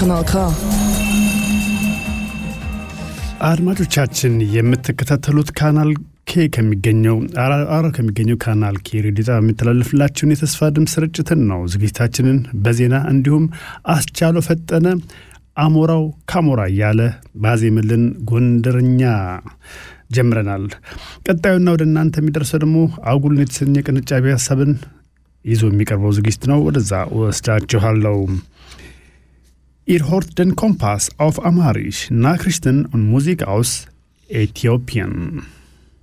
Kanal K. አድማጮቻችን የምትከታተሉት ካናል ኬ ከሚገኘው አራ ከሚገኘው ካናል ኬ ሬዲዮ ጣቢያ የሚተላለፍላችሁን የተስፋ ድምፅ ስርጭትን ነው። ዝግጅታችንን በዜና እንዲሁም አስቻሎ ፈጠነ አሞራው ካሞራ እያለ ባዜምልን ጎንደርኛ ጀምረናል። ቀጣዩና ወደ እናንተ የሚደርሰው ደግሞ አጉልን የተሰኘ ቅንጫቢ ሀሳብን ይዞ የሚቀርበው ዝግጅት ነው። ወደዛ ወስዳችኋለሁ። Ihr hört den Kompass auf Amharisch, Nachrichten und Musik aus Äthiopien.